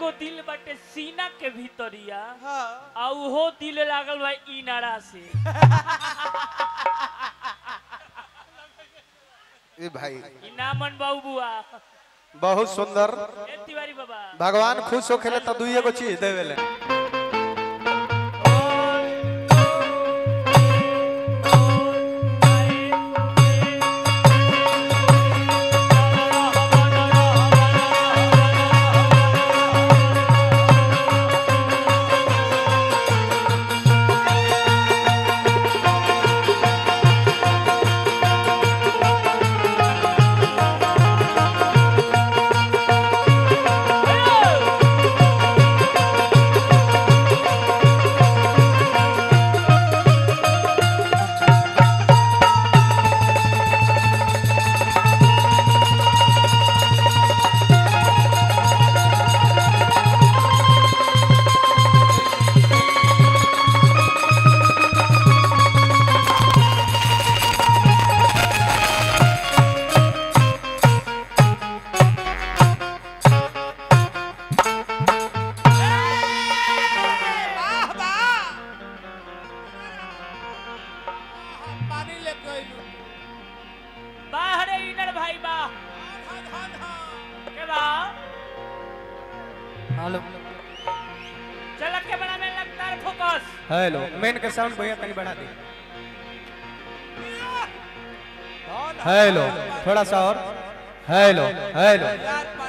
एगो दिल बाटे सीना के भीतरिया हाँ आ उहो दिल लागल बा इनारा से ए भाई इनामन बाबू बुआ बहुत सुंदर ए तिवारी बाबा भगवान खुश होखेले त दुइए गो चीज देवेले वाह वाह पानी ले गइलू बाहरे इनर भाई बा धन धन धन के बा हेलो चल के बड़ा में लगता है फोकस हेलो मेन के साउंड भैया तनी बढ़ा दे धन हेलो थोड़ा सा और हेलो हेलो यार